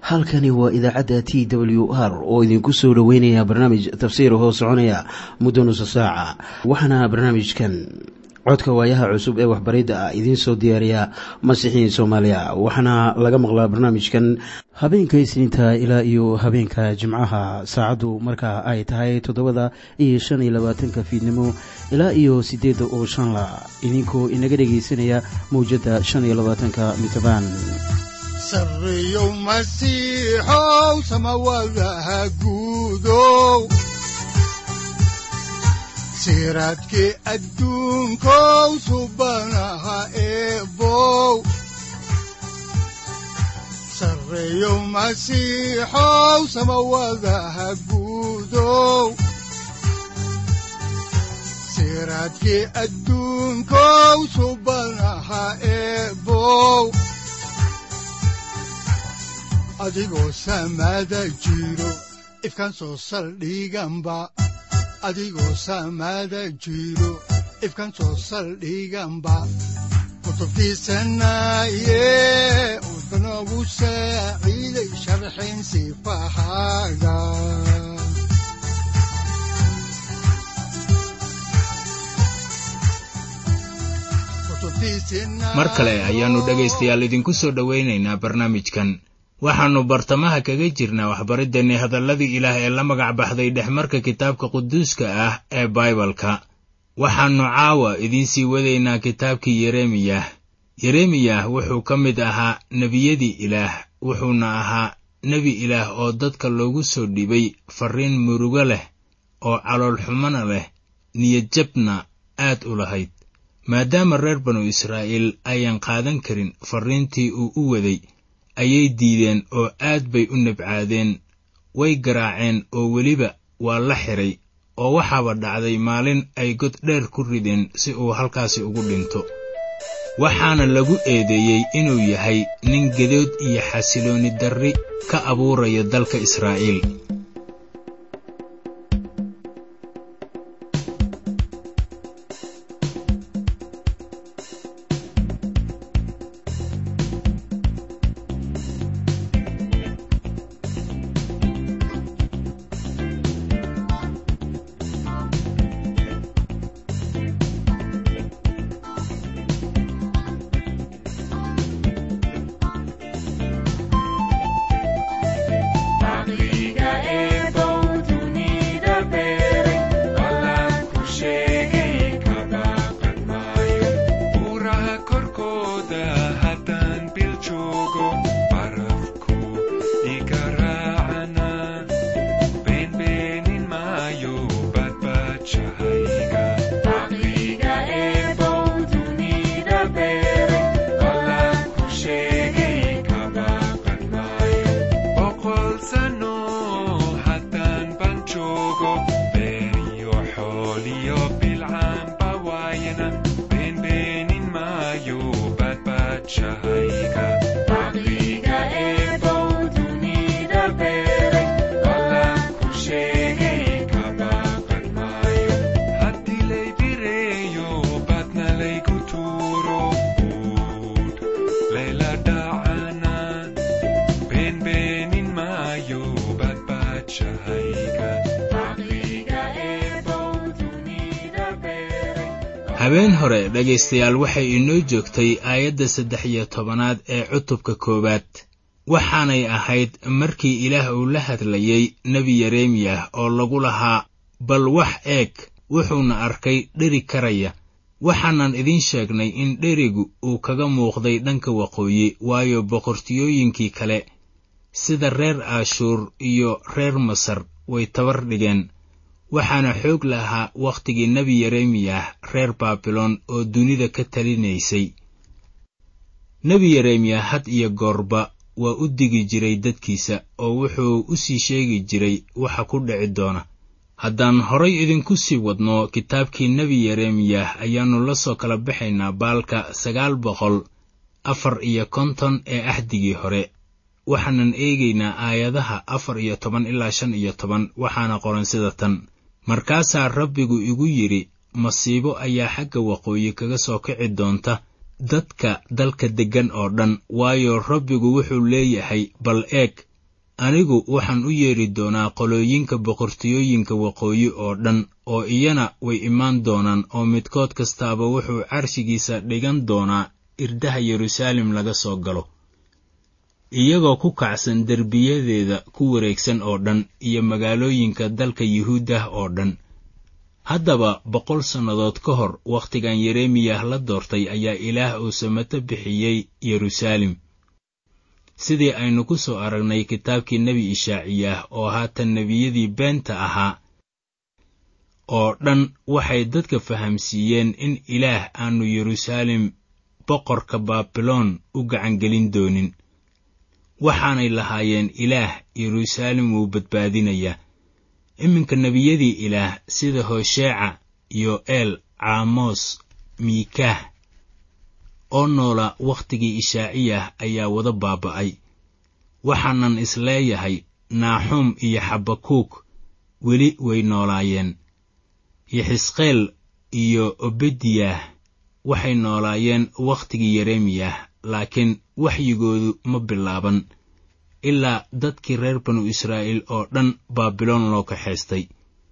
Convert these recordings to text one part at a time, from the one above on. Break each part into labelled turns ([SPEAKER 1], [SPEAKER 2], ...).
[SPEAKER 1] halkani waa idaacadda t w r oo idinku soo dhoweynaya barnaamij tafsiir hoo soconaya muddo nusa saaca waxaana barnaamijkan codka waayaha cusub ee waxbaridda ah idiin soo diyaariya masiixiin soomaaliya waxaana laga maqlaa barnaamijkan habeenka isniinta ilaa iyo habeenka jimcaha saacaddu markaa ay tahay toddobada iyo shan iyo labaatanka fiidnimo ilaa iyo siddeedda oo shanla idinkoo inaga dhegaysanaya mawjadda shan iyo labaatanka mitrbaan
[SPEAKER 2] sareyow masiixow samawadaha guudow siraadkii adduunkow subanaha eebow sareyow masiixow samawadaha guudow siraadkii adduunkow subanaha eebow adigoo samaada jiro ifkaan soo saldhiganba adigoo samaada jiro ifkaan soo saldhiganba kutubtiisanaaye udanogu saaciiday sharxin sifahaaga
[SPEAKER 3] mar kale ayaannu dhegaystayaal idinku soo dhowaynaynaa barnaamijkan waxaannu bartamaha kaga jirnaa waxbariddeenni hadalladii ilaah ee la magac baxday dhexmarka kitaabka quduuska ah ee baibalka waxaannu caawa idiin sii wadaynaa kitaabkii yeremiyah yeremiyah wuxuu ka mid ahaa nebiyadii ilaah wuxuuna ahaa nebi ilaah oo dadka loogu soo dhibay farriin murugo leh oo caloolxumana leh niyadjabna aad u lahayd maadaama reer banu israa'iil ayaan qaadan karin farriintii uu u waday ayay diideen oo aad bay u nabcaadeen way garaaceen oo weliba waa la xidhay oo waxaaba dhacday maalin ay god dheer ku rideen si uu halkaasi ugu dhinto waxaana lagu eedeeyey inuu yahay nin gedood iyo xasiloonni darri ka abuuraya dalka israa'iil habeen hore dhegaystayaal waxay inoo joogtay aayadda saddex iyo tobanaad ee cutubka koowaad waxaanay ahayd markii ilaah uu la hadlayey nebi yeremiyah oo lagu lahaa bal wax eeg wuxuuna arkay dheri karaya waxaanan idiin sheegnay in dherigu uu kaga muuqday dhanka waqooyi waayo boqortiyooyinkii kale sida reer aashuur iyo reer masar way tabar dhigeen waxaana xoog lahaa wakhtigii nebi yeremiyah reer baabiloon oo dunida ka talinaysay nebi yeremiyah had iyo goorba waa u digi jiray dadkiisa oo wuxuu u sii sheegi jiray waxa ku dhici doona haddaan horay idinku sii wadno kitaabkii nebi yeremiyah ayaannu la soo kala baxaynaa baalka sagaal boqol afar iyo konton ee ahdigii hore waxaanan eegaynaa aayadaha afar iyo toban ilaa shan iyo toban waxaana qoran sida tan markaasaa rabbigu igu yidhi masiibo ayaa xagga waqooyi kaga soo kici doonta dadka dalka deggan oo dhan waayo rabbigu wuxuu leeyahay bal eeg anigu waxaan u yeedhi doonaa qolooyinka boqortooyooyinka waqooyi oo dhan oo iyana way imaan doonaan oo midkood kastaaba wuxuu carshigiisa dhigan doonaa irdaha yeruusaalem laga soo galo iyagoo ku kacsan derbiyadeeda ku wareegsan oo dhan iyo magaalooyinka dalka yuhuuddah oo dhan haddaba boqol sannadood ka hor wakhtigan yeremiyah la doortay ayaa ilaah uu samato bixiyey yeruusaalem sidii aynu ku soo aragnay kitaabkii nebi ishaaciyah oo haatan nebiyadii beenta ahaa oo dhan waxay dadka fahamsiiyeen in ilaah aanu yeruusaalem boqorka baabiloon u gacangelin doonin waxaanay lahaayeen ilaah yeruusaalem wuu badbaadinayaa iminka nebiyadii ilaah sida hosheeca yo'eel caamos miikaah oo noola wakhtigii ishaaciyah ayaa wada baaba'ay waxaanan isleeyahay naaxuum iyo xabakuuk weli way noolaayeen yaxisqeel iyo obediyah waxay noolaayeen wakhtigii yeremiyah laakiin waxyigoodu ma bilaaban ilaa dadkii reer banu israa'iil oo dhan baabiloon loo kaxaystay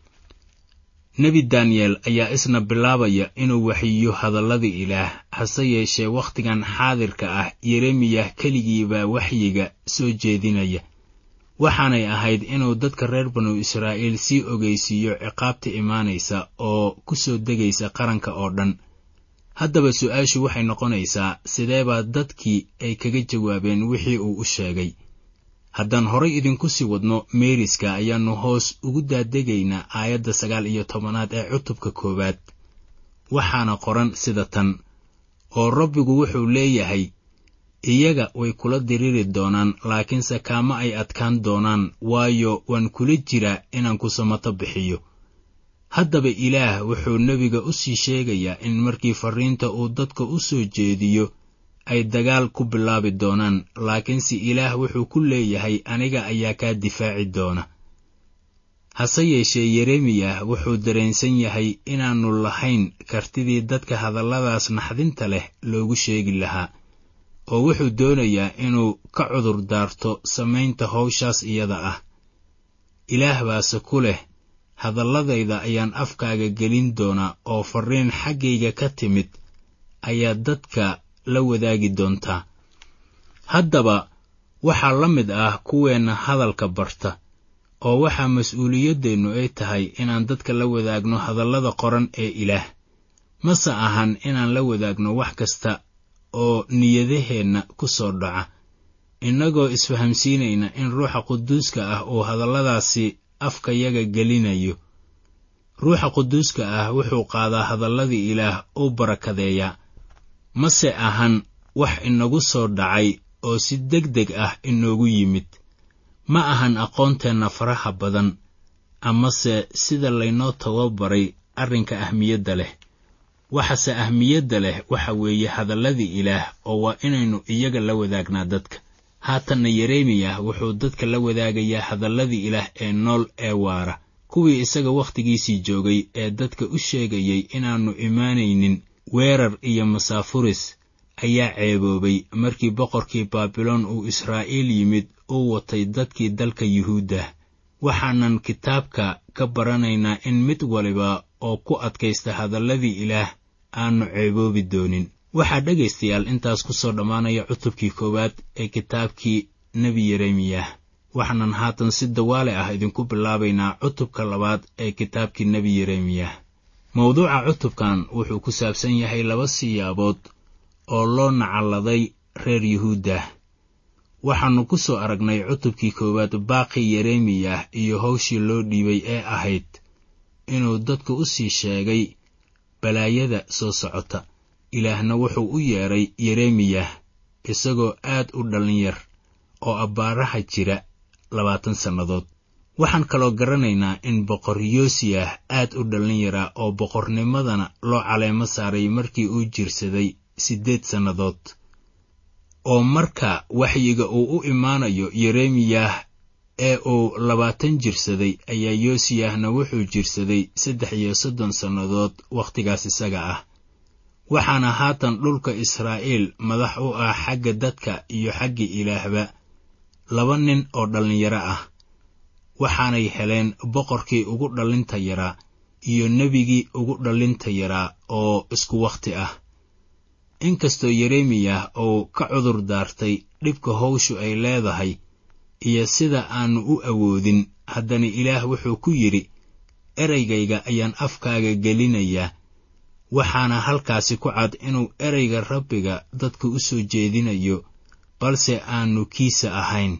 [SPEAKER 3] nebi daniyel ayaa isna bilaabaya inuu waxiyo hadalladii ilaah hase yeeshee wakhtigan xaadirka ah yeremiyah keligiibaa waxyiga soo jeedinaya waxaanay ahayd inuu dadka reer banu israa'iil sii ogeysiiyo ciqaabta imaanaysa oo ku soo degaysa qaranka oo dhan haddaba su-aashu waxay noqonaysaa sideebaa dadkii ay kaga jawaabeen wixii uu u sheegay haddaan horay idinku sii wadno meeriska ayaannu hoos ugu daadegaynaa aayadda sagaal iyo tobanaad ee cutubka koowaad waxaana qoran sida tan oo rabbigu wuxuu leeyahay iyaga way kula diriri doonaan laakiinse kaama ay adkaan doonaan waayo waan kula jiraa inaan ku samato bixiyo haddaba ilaah wuxuu nebiga u sii sheegayaa in markii farriinta uu dadka u soo jeediyo ay dagaal ku bilaabi doonaan laakiinse ilaah wuxuu ku leeyahay aniga ayaa kaa difaaci doona hase yeeshee yeremiyah wuxuu dareensan yahay inaannu lahayn kartidii dadka hadalladaas naxdinta leh loogu sheegi lahaa oo wuxuu doonayaa inuu ka cudur daarto samaynta howshaas iyada ah ilaah baase ku leh hadalladayda ayaan afkaaga gelin doonaa oo farriin xaggayga ka timid ayaa dadka la wadaagi doontaa haddaba waxaa la mid ah kuweenna hadalka barta oo waxaa mas-uuliyaddeennu ay tahay inaan dadka la wadaagno hadallada qoran ee ilaah mase ahan inaan la wadaagno wax kasta oo niyadaheenna ku soo dhaca innagoo isfahamsiinayna in ruuxa quduuska ah uu hadalladaasi afkayaga gelinayo ruuxa quduuska ah wuxuu qaadaa hadalladii ilaah uu barakadeeyaa mase ahan wax inagu soo dhacay oo si deg deg ah inoogu yimid ma ahan aqoonteenna faraha badan amase sida laynoo tababaray arrinka ahmiyadda leh waxase ahmiyadda leh waxa weeye hadalladii ilaah oo waa inaynu iyaga la wadaagnaa dadka haatanna yeremiyah wuxuu dadka la wadaagayaa hadalladii ilaah ee nool ee waara kuwii isaga wakhtigiisii joogay ee dadka u sheegayay inaannu imaanaynin weerar iyo masaafuris ayaa ceeboobay markii boqorkii baabiloon uu israa'iil yimid uu watay dadkii dalka yuhuudda waxaanan kitaabka ka baranaynaa in mid waliba oo ku adkaysta hadalladii ilaah aannu ceeboobi doonin waxaa dhegaystayaal intaas ku soo dhammaanaya cutubkii koowaad ee kitaabkii nebi yeremiyah waxaanan haatan si dawaale ah idinku bilaabaynaa cutubka labaad ee kitaabkii nebi yeremiyah mawduuca cutubkan wuxuu ku saabsan yahay laba siyaabood oo loo nacalladay reer yuhuuddah waxaannu ku soo aragnay cutubkii koowaad baaqii yeremiyah iyo hawshii loo dhiibay ee ahayd inuu dadka u sii sheegay balaayada soo socota ilaahna wuxuu u yeedhay yeremiyah isagoo aad u dhallinyar oo abbaaraha jira labaatan sannadood waxaan kaloo garanaynaa in boqor yoosiyah aad u dhallinyara oo boqornimadana loo caleemo saaray markii uu jirsaday siddeed sannadood oo marka waxyiga uu u imaanayo yeremiyah ee uu labaatan jirsaday ayaa yoosiyahna wuxuu jirsaday saddex iyo soddon sannadood wakhtigaas isaga ah waxaana haatan dhulka israa'iil madax u ah xagga dadka iyo xagga ilaahba laba nin oo dhallinyaro ah waxaanay heleen boqorkii ugu dhallinta yaraa iyo nebigii ugu dhallinta yaraa oo isku wakhti ah inkastoo yeremiyah uu ka cudur daartay dhibka howshu ay leedahay iyo sida aannu u awoodin haddana ilaah wuxuu ku yidhi eraygayga ayaan afkaaga gelinayaa waxaana halkaasi ku cad inuu ereyga rabbiga dadka u soo jeedinayo balse aannu kiisa ahayn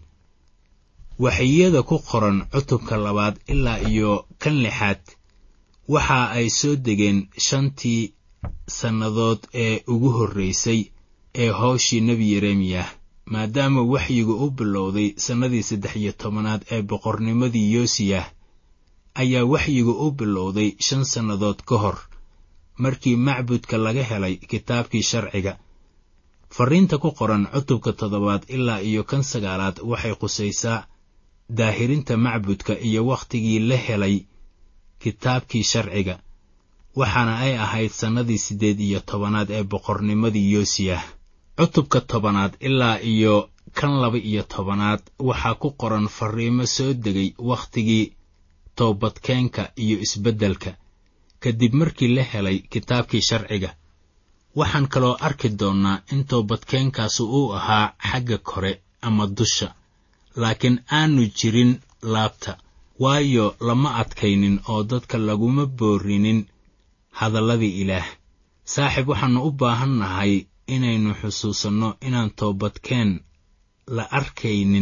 [SPEAKER 3] waxiyada ku qoran cutubka labaad ilaa iyo kan lixaad waxa ay soo degeen shantii sannadood ee ugu horraysay ee howshii nebi yeremiyah maadaama waxyigu u bilowday sannadii saddex iyo tobanaad ee boqornimadii yoosiyah ayaa waxyigu u bilowday shan sannadood ka hor markii macbudka laga helay kitaabkii sharciga farriinta ku qoran cutubka toddobaad ilaa iyo kan sagaalaad waxay qusaysaa daahirinta macbudka iyo wakhtigii la helay kitaabkii sharciga waxaana ay ahayd sannadii siddeed iyo tobanaad ee boqornimadii yoosiyah cutubka tobanaad ilaa iyo kan laba iyo tobanaad waxaa ku qoran farriimo soo degay wakhtigii toobadkeenka iyo isbeddelka kadib markii la helay kitaabkii sharciga waxaan kaloo arki doonnaa in toobadkeenkaasu uu ahaa xagga kore ama dusha laakiin aanu jirin laabta waayo lama adkaynin oo dadka laguma boorinin hadalladii ilaah saaxiib waxaannu u baahan nahay inaynu xusuusanno inaan toobadkeen la arkaynin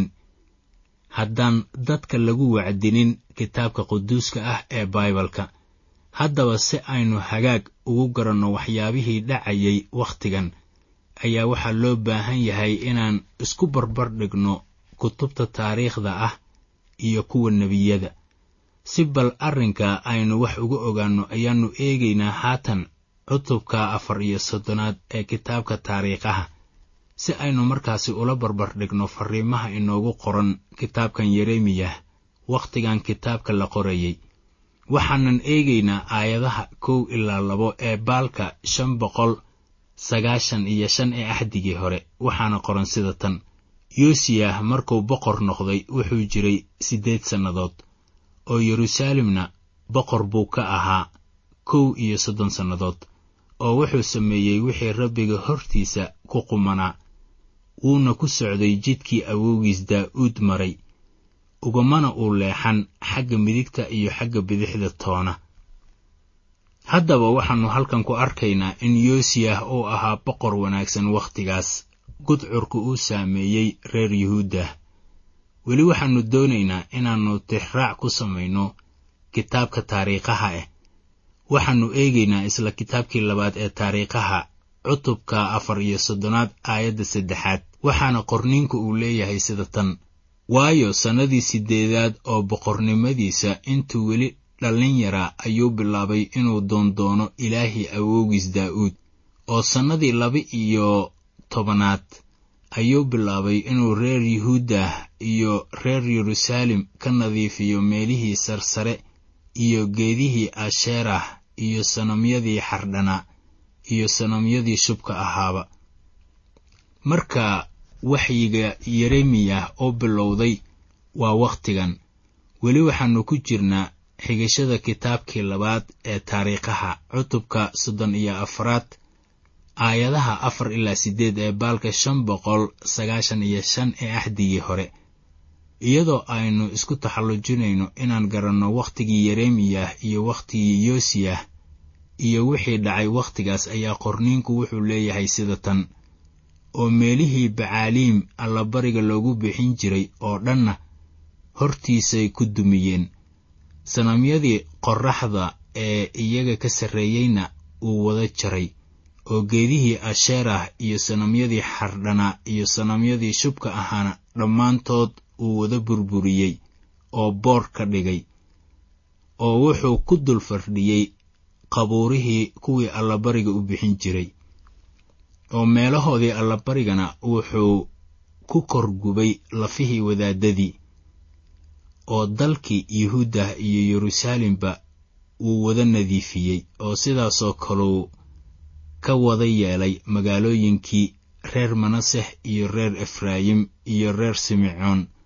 [SPEAKER 3] haddaan dadka lagu wacdinin kitaabka quduuska ah ee baibalka haddaba si aynu hagaag ugu garanno waxyaabihii dhacayay wakhtigan ayaa waxaa loo baahan yahay inaan isku barbar dhigno kutubta taariikhda ah iyo kuwa nebiyada si bal arrinka aynu wax uga ogaanno ayaannu eegaynaa haatan cutubka afar iyo soddonaad ee kitaabka taariikhaha si aynu markaasi ula barbar dhigno farriimaha inoogu qoran kitaabkan yeremiyah wakhtigan kitaabka la qorayay waxaanan eegaynaa aayadaha kow ilaa labo ee baalka shan boqol sagaashan iyo shan ee axdigii hore waxaana qoran sida tan yoosiyah markuu boqor noqday wuxuu jiray siddeed sannadood oo yeruusaalemna boqor buu ka ahaa kow iyo soddon sannadood oo wuxuu sameeyey wixii rabbiga hortiisa ku qumanaa wuuna ku socday jidkii awowgiis daa'uud maray ugamana uu leexan xagga midigta iyo xagga bidixda toona haddaba waxaannu halkan ku arkaynaa in yoosiyah uu ahaa boqor wanaagsan wakhtigaas gudcurka uu saameeyey reer yuhuuddah weli waxaannu doonaynaa inaannu tixraac ku samayno kitaabka taariikhaha ah waxaannu eegaynaa isla kitaabkii labaad ee taariikhaha cutubka afar iyo soddonaad aayadda saddexaad waxaana qorniinku uu leeyahay sida tan waayo sannadii siddeedaad oo boqornimadiisa intuu weli dhallin yaraa ayuu bilaabay inuu doondoono ilaahii awowgiis daa'uud oo sannadii laba iyo tobanaad ayuu bilaabay inuu reer yuhuudah iyo reer yeruusaalem ka nadiifiyo meelihii sarsare iyo geedihii asheerah iyo sanamyadii xardhanaa iyo sanamyadii shubka ahaaba marka waxyiga yeremiyah oo bilowday waa wakhtigan weli waxaannu ku jirnaa xigashada kitaabkii labaad ee taariikhaha cutubka soddon iyo afraad aayadaha afar ilaa siddeed ee baalka shan boqol sagaashan iyo shan ee axdigii hore iyadoo aynu isku taxallujinayno inaan garanno wakhtigii yeremiyah iyo wakhtigii yoosiyah iyo wixii dhacay wakhtigaas ayaa qorniinku wuxuu leeyahay sida tan oo meelihii bacaaliim allabariga loogu bixin jiray oo dhanna hortiisay ku dumiyeen sanamyadii qorraxda ee iyaga ka sarreeyeyna uu wada jaray oo geedihii asheerah iyo sanamyadii xardhanaa iyo sanamyadii shubka ahaana dhammaantood uu wada burburiyey oo boor ka dhigay oo wuxuu ku dul fardhiyey qabuurihii kuwii allabariga u bixin jiray oo meelahoodii allabarigana wuxuu ku korgubay lafihii wadaadadii oo dalkii yuhuudah iyo yeruusaalemba wuu wada nadiifiyey oo sidaasoo kaleu ka wada yeelay magaalooyinkii reer manaseh iyo reer efraayim iyo reer simecoon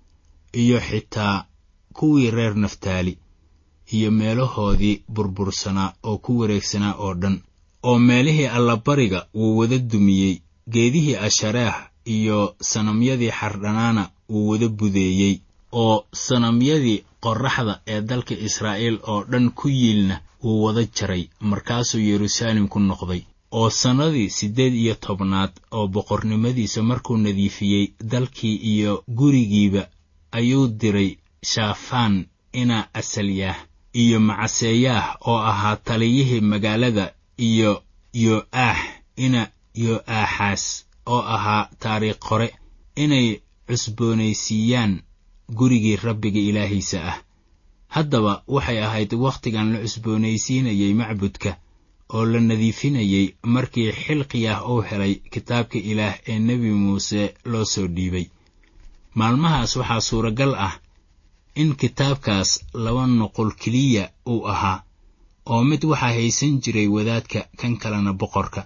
[SPEAKER 3] iyo xitaa kuwii reer naftaali iyo meelahoodii burbursanaa oo ku wareegsanaa oo dhan oo meelihii allabariga wuu wada dumiyey geedihii ashareex iyo sanamyadii xardhanaana wuu wada budeeyey oo sanamyadii qorraxda ee dalka israa'iil oo dhan ku yiilna wuu wada jaray markaasuu yeruusaalem ku noqday oo sannadii siddeed iyo tobnaad oo boqornimadiisa markuu nadiifiyey dalkii iyo gurigiiba ayuu diray shaafaan ina asalyaah iyo macaseeyaah oo ahaa taliyihii magaalada iyo yo'aax ina yo'aaxaas oo ahaa taariikh qore inay cusboonaysiiyaan gurigii rabbiga ilaahiisa ah haddaba waxay ahayd wakhtigan la cusboonaysiinayay macbudka oo la nadiifinayey markii xilqiyah uu helay kitaabka ilaah ee nebi muuse loo soo dhiibay maalmahaas waxaa suuragal ah in kitaabkaas laba nuqul keliya uu ahaa oo mid waxaa haysan jiray wadaadka kan kalena boqorka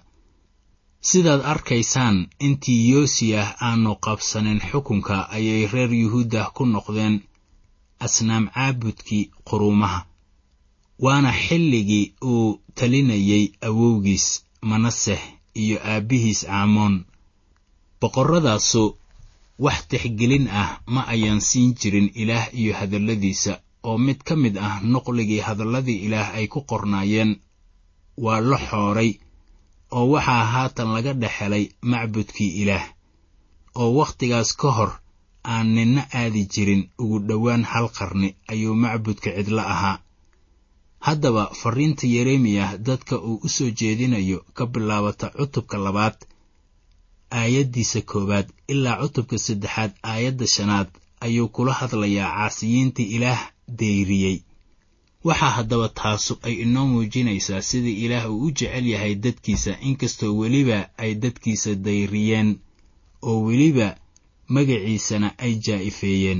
[SPEAKER 3] sidaad arkaysaan intii yoosiyah aanu qabsanin xukunka ayay reer yuhuudah ku noqdeen asnaam caabudkii quruumaha waana xilligii uu talinayay awowgiis manaseh iyo aabbihiis caamoon boqorradaasu wax tixgelin ah ma ayaan siin jirin ilaah iyo hadalladiisa oo mid ka mid ah nuqligii hadalladii ilaah ay ku qornaayeen waa la xooray oo waxaa haatan laga dhex helay macbudkii ilaah oo wakhtigaas ka hor aan ninna aadi jirin ugu dhowaan hal qarni ayuu macbudka cidlo ahaa haddaba farriinta yeremiyah dadka uu u soo jeedinayo ka bilaabata cutubka labaad aayaddiisa koowaad ilaa cutubka saddexaad aayadda shanaad ayuu kula hadlayaa caasiyiintii ilaah dayriyey waxaa haddaba taasu ay inoo muujinaysaa sida ilaah uu u jecel yahay dadkiisa inkastoo weliba ay dadkiisa dayriyeen oo weliba magaciisana ay jaa'ifeeyeen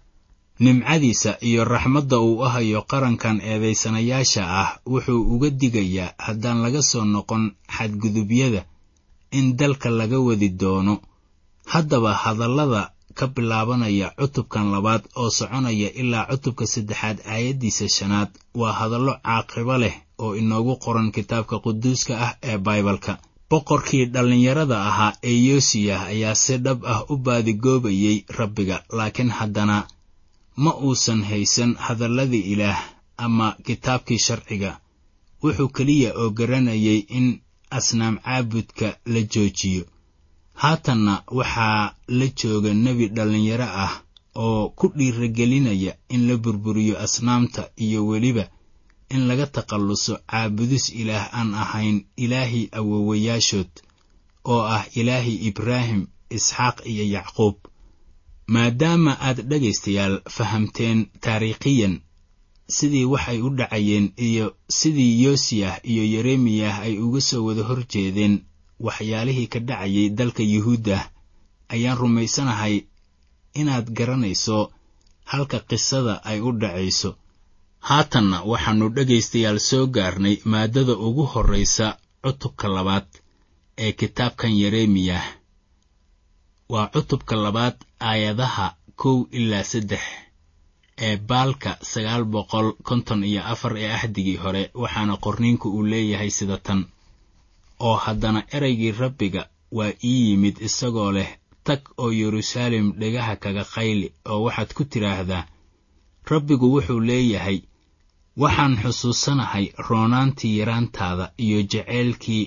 [SPEAKER 3] nimcadiisa iyo raxmadda uu u hayo qarankan eedaysanayaasha ah wuxuu uga digayaa haddaan laga soo noqon xadgudubyada in dalka laga wadi doono haddaba hadallada ka bilaabanaya cutubkan labaad oo soconaya ilaa cutubka saddexaad aayaddiisa shanaad waa hadallo caaqibo leh oo inoogu qoran kitaabka quduuska ah ee baibalka boqorkii dhallinyarada ahaa ee yoosiyah ayaa si dhab ah u baadigoobayey rabbiga laakiin haddana ma uusan haysan hadalladii ilaah ama kitaabkii sharciga wuxuu keliya oo garanayay in asnaam caabudka la joojiyo haatanna waxaa la jooga nebi dhallinyaro ah oo ku dhiiragelinaya in la burburiyo asnaamta iyo weliba in laga takhalluso caabudis ilaah aan ahayn ilaahii awowayaashood oo ah ilaahii ibraahim isxaaq iyo yacquub maadaama aad dhegaystayaal fahamteen taariikhiyan sidii waxay u dhacayeen iyo sidii yoosiyah iyo yeremiyah ay uga soo wada hor jeedeen waxyaalihii ka dhacayay dalka yuhuuddah ayaan rumaysanahay inaad garanayso halka qisada ay u dhacayso haatanna waxaannu dhegaystayaal soo gaarnay maaddada ugu horraysa cutubka labaad ee kitaabkan yeremiyah waa cutubka labaad aayadaha kow ilaa saddex ee baalka sagaal boqol konton iyo afar ee ahdigii hore waxaana qorniinku uu leeyahay sida tan oo haddana eraygii rabbiga waa ii yimid isagoo leh tag oo yeruusaalem dhegaha kaga qayli oo waxaad ku tidhaahdaa rabbigu wuxuu leeyahay waxaan xusuusanahay roonaantii yaraantaada iyo jaceylkii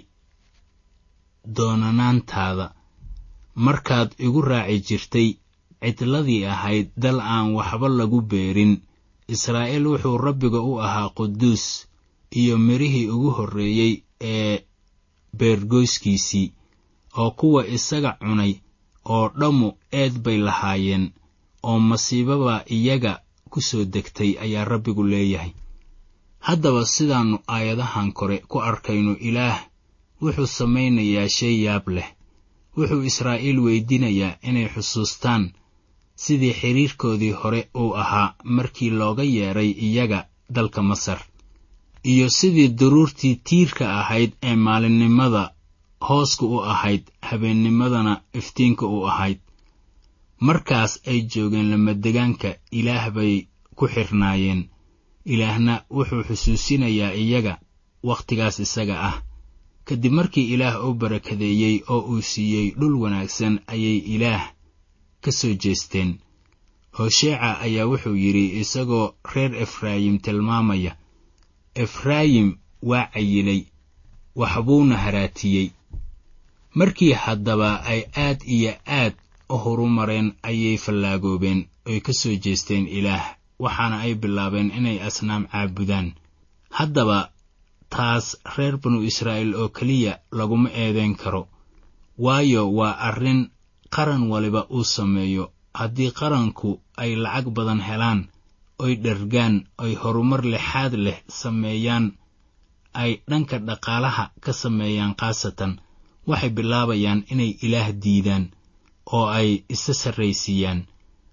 [SPEAKER 3] doonanaantaada markaad igu raaci jirtay cidladii ahayd dal aan waxba lagu beerin israa'iil wuxuu rabbiga u ahaa quduus iyo midhihii ugu horreeyey ee beergoyskiisii oo kuwa isaga cunay oo dhammu eed bay lahaayeen oo masiibaba iyaga ku soo degtay ayaa rabbigu leeyahay haddaba sidaannu aayadahan kore ku arkayno ilaah wuxuu samaynayaa shay yaab leh wuxuu israa'iil weydiinayaa inay xusuustaan sidii xidhiirkoodii hore uu ahaa markii looga yeedhay iyaga dalka masar iyo sidii daruurtii tiirka ahayd ee maalinnimada hooska u ahayd habeennimadana iftiinka u ahayd markaas ay joogeen lamadegaanka ilaah bay ku xirnaayeen ilaahna wuxuu xusuusinayaa iyaga wakhtigaas isaga ah kadib markii ilaah u barakadeeyey oo uu siiyey dhul wanaagsan ayay ilaah ka soo jeesteen hosheeca ayaa wuxuu yidhi isagoo reer efraayim tilmaamaya efraayim waa cayilay waxbuuna haraatiyey markii haddaba ay aad iyo aad u horumareen ayay fallaagoobeen oy ka soo jeesteen ilaah waxaana ay bilaabeen inay asnaam caabudaan haddaba taas reer banu israa'iil oo keliya laguma eedayn karo waayo waa arrin qaran waliba uu sameeyo haddii qaranku ay lacag badan helaan oy dhergaan oy horumar lixaad leh sameeyaan ay dhanka dhaqaalaha ka sameeyaan khaasatan waxay bilaabayaan inay ilaah diidaan oo ay isa sarraysiiyaan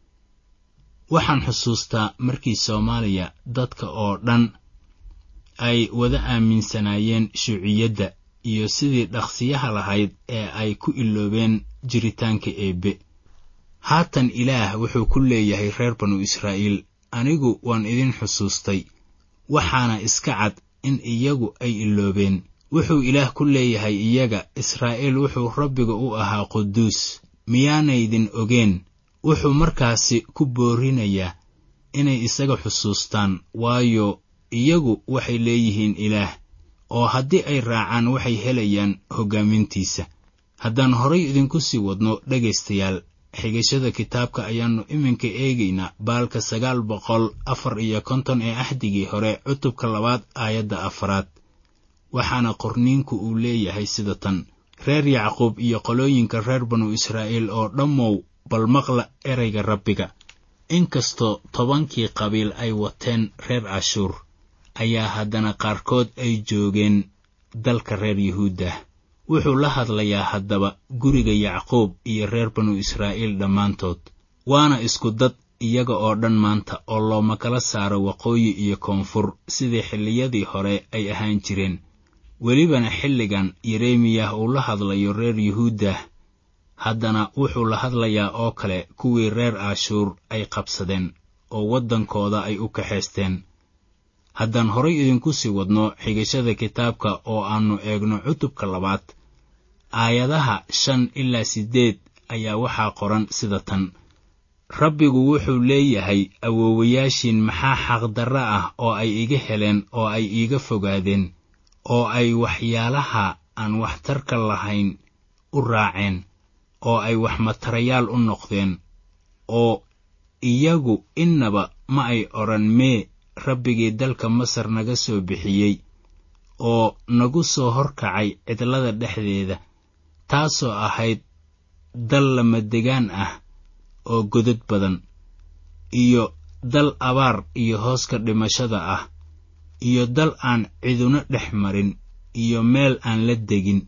[SPEAKER 3] waxaan xusuustaa markii soomaaliya dadka oo dhan ay wada aaminsanaayeen shuuciyadda iyo sidii dhaqsiyaha lahayd ee ay ku iloobeen jiritaanka eebbe haatan ilaah wuxuu ku leeyahay reer banu israa'iil anigu waan idin xusuustay waxaana iska cad in iyagu ay iloobeen wuxuu ilaah ku leeyahay iyaga israa'iil wuxuu rabbiga u ahaa quduus miyaanaydin ogeen wuxuu markaasi ku boorinayaa inay isaga xusuustaan waayo iyagu waxay leeyihiin ilaah oo haddii ay raacaan waxay helayaan hoggaamintiisa haddaan horay idinku sii wadno dhegaystayaal xigashada kitaabka ayaannu iminka eegaynaa baalka sagaal boqol afar iyo konton ee axdigii hore cutubka labaad aayadda afaraad waxaana qorniinku uu leeyahay sida tan reer yacquub iyo qolooyinka reer banu israa'iil oo dhammow bal maqla erayga rabbiga inkastoo tobankii qabiil ay wateen reer cashuur ayaa haddana qaarkood ay joogeen dalka reer yuhuuddah wuxuu la hadlayaa haddaba guriga yacquub iyo reer banu israa'iil dhammaantood waana isku dad iyaga oo dhan maanta oo looma kala saaro waqooyi iyo koonfur sidii xilliyadii hore ay ahaan jireen welibana xilligan yeremiyah uu la hadlayo reer yuhuuddah haddana wuxuu la hadlayaa oo kale kuwii reer ashuur ay qabsadeen oo waddankooda ay u kaxaysteen haddaan horay idinku sii wadno xigashada kitaabka oo aannu eegno cutubka labaad aayadaha shan ilaa siddeed ayaa waxaa qoran sida tan rabbigu wuxuu leeyahay awoowayaashiin maxaa xaqdarra ah oo ay iga heleen oo ay iiga fogaadeen oo ay waxyaalaha aan waxtarka lahayn u raaceen oo ay waxmatarayaal u noqdeen oo iyagu innaba ma ay odhan mee rabbigii dalka masar naga soo bixiyey oo nagu soo horkacay cidlada dhexdeeda taasoo ahayd dal lamadegaan ah oo godad badan iyo dal abaar iyo hooska dhimashada ah iyo dal aan ciduna dhex marin iyo meel aan la degin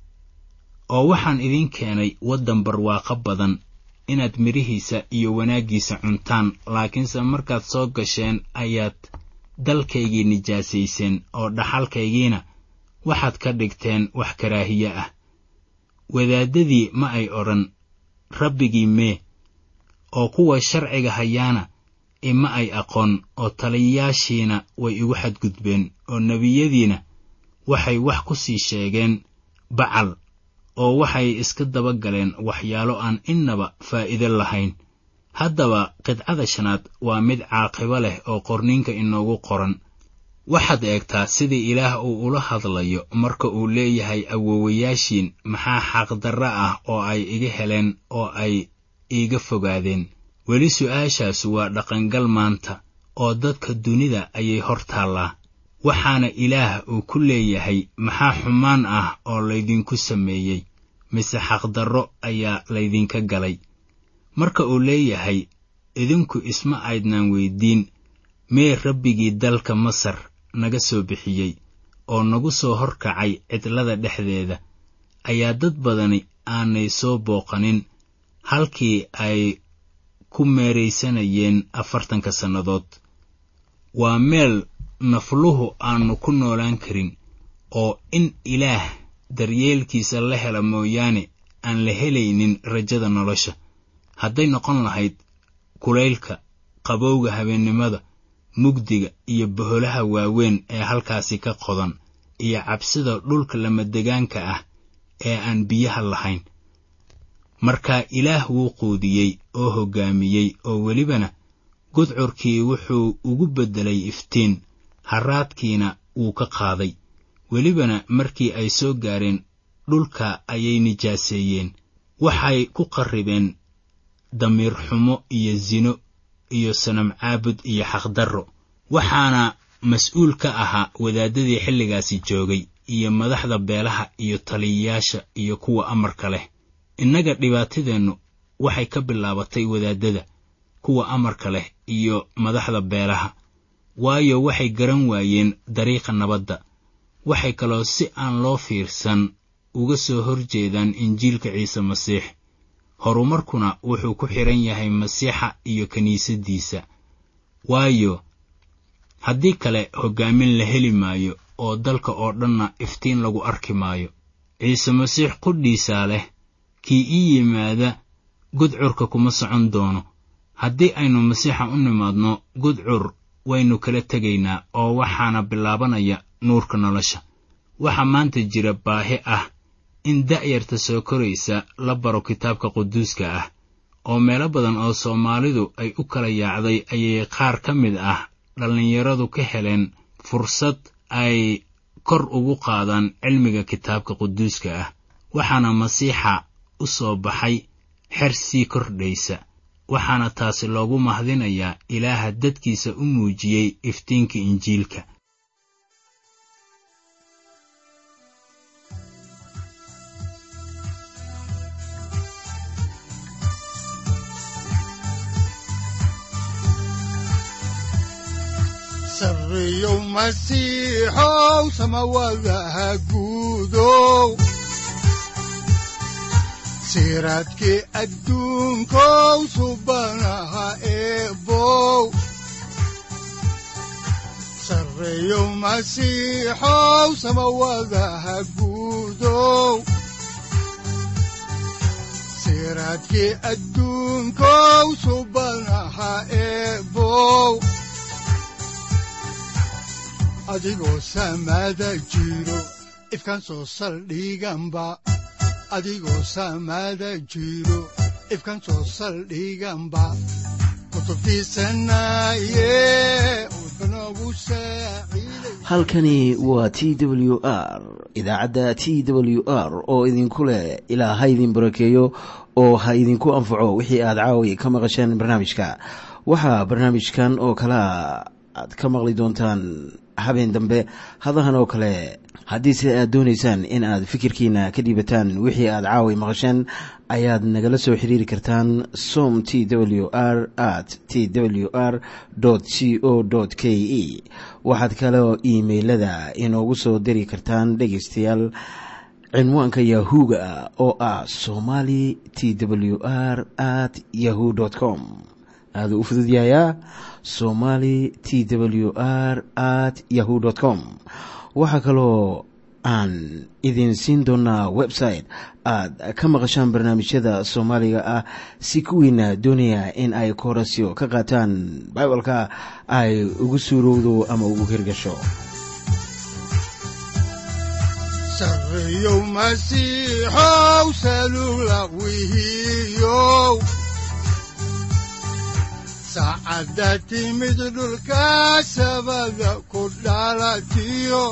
[SPEAKER 3] oo waxaan idiin keenay waddan barwaaqo badan inaad midhihiisa iyo wanaaggiisa cuntaan laakiinse markaad soo gasheen ayaad dalkaygii nijaasayseen oo dhaxalkaygiina waxaad ka dhigteen wax karaahiye ah wadaaddadii ma ay odhan rabbigii mee oo kuwa sharciga hayaana ima ay aqoon oo taliyayaashiina way igu xadgudbeen oo nebiyadiina waxay wax ku sii sheegeen bacal oo waxay iska daba galeen waxyaalo aan innaba faa'iido lahayn haddaba qidcada shanaad waa mid caaqibo leh oo qorniinka inoogu qoran waxaad eegtaa sidii ilaah uu ula hadlayo marka uu leeyahay awoowayaashiin maxaa xaqdarra ah oo ay iga heleen oo ay iiga fogaadeen weli su'aashaasu waa dhaqangal maanta oo dadka dunida ayay hor taallaa waxaana ilaah uu ku leeyahay maxaa xumaan ah oo laydinku sameeyey mise xaqdarro ayaa laydinka galay marka uu leeyahay idinku isma aydnaan weyddiin mee rabbigii dalka masar naga soo bixiyey oo nagu soo horkacay cidlada dhexdeeda ayaa dad badani aanay soo booqanin halkii ay ku meeraysanayeen afartanka sannadood waa meel nafluhu aannu ku noolaan karin oo in ilaah daryeelkiisa la hela mooyaane aan la helaynin rajada nolosha hadday noqon lahayd kulaylka qabowga habeennimada mugdiga iyo boholaha waaweyn ee halkaasi ka qodan iyo cabsida dhulka lamadegaanka ah ee aan biyaha lahayn markaa ilaah wuu quudiyey oo hoggaamiyey oo welibana gudcurkii wuxuu ugu beddelay iftiin harraadkiina wuu ka qaaday welibana markii ay soo gaareen dhulka ayay nijaaseeyeen waxay ku qarribeen damiir xumo iyo sino iyo sanam caabud iyo xaqdarro waxaana mas-uul ka ahaa wadaadadii xilligaasi joogay iyo madaxda beelaha iyo taliyayaasha iyo kuwa amarka leh innaga dhibaatadeennu waxay ka bilaabatay wadaadada kuwa amarka leh iyo madaxda beelaha waayo waxay garan waayeen dariiqa nabadda waxay kaloo si aan loo fiirsan uga soo horjeedaan injiilka ciise masiix horumarkuna wuxuu ku xidhan yahay masiixa iyo kiniisaddiisa waayo haddii kale hoggaamin la heli maayo oo dalka oo dhanna iftiin lagu arki maayo ciise masiix qudhiisaa leh kii ii yimaada gudcurka kuma socon doono haddii aynu masiixa u nimaadno gudcur waynu kala tegaynaa oo waxaana bilaabanaya nuurka nolosha waxaa maanta jira baahi ah in da'yarta soo koraysa la baro kitaabka quduuska ah oo meelo badan oo soomaalidu ay u kala yaacday ayay qaar ka mid ah dhallinyaradu ka heleen fursad ay kor ugu qaadaan cilmiga kitaabka quduuska ah waxaana masiixa u soo baxay xer sii kordhaysa waxaana taasi loogu mahdinayaa ilaaha dadkiisa u muujiyey iftiinka injiilka
[SPEAKER 2] sarriyow masiixow samawadaha guudow siraadkii adduunkow subanaha eebow sarriyow masiixow samawadaha guudow siraadkii adduunkow subanaha eebow adigoo samaada jiro ifkaan soo saldhiganba adigoo samaada jiro ifkaan soo saldhiganba
[SPEAKER 1] halkani waa t w r idaacadda t w r oo idinku leh ilaa ha idin barakeeyo oo ha idinku anfaco wixii aad caawi ka maqasheen barnaamijka waxaa barnaamijkan oo kalaa aad ka maqli doontaan habeen dambe hadahan oo kale haddiise aad doonaysaan in aad fikirkiina ka dhiibataan wixii aad caawi maqasheen ayaad nagala soo xiriiri kartaan som t w r at t w r c o k e waxaad kaloo iimailada inoogu soo diri kartaan dhegaystayaal cinwaanka yahu-ga oo ah somali t w r at yahu com aaduu u fududyahayaa somali t w r at yahu com waxaa kaloo aan idin siin doonaa website aad ka maqashaan barnaamijyada soomaaliga ah si kuwiina doonaya in ay koorasyo ka qaataan bibalka ay ugu suurowdo ama ugu hirgasho
[SPEAKER 2] saacadda timid dhulka sabada ku dhalatiyo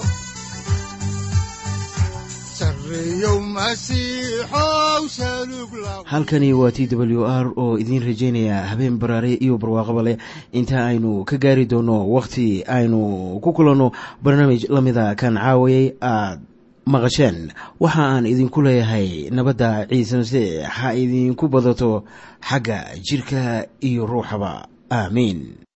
[SPEAKER 1] halkani waa t w r oo idiin rajaynaya habeen baraare iyo barwaaqaba leh inta aynu ka gaari doono wakhti aynu ku kulanno barnaamij la mida kan caawayay aad maqasheen waxa aan idinku leeyahay nabadda ciise masiix ha idinku badato xagga jidhka iyo ruuxaba aamiin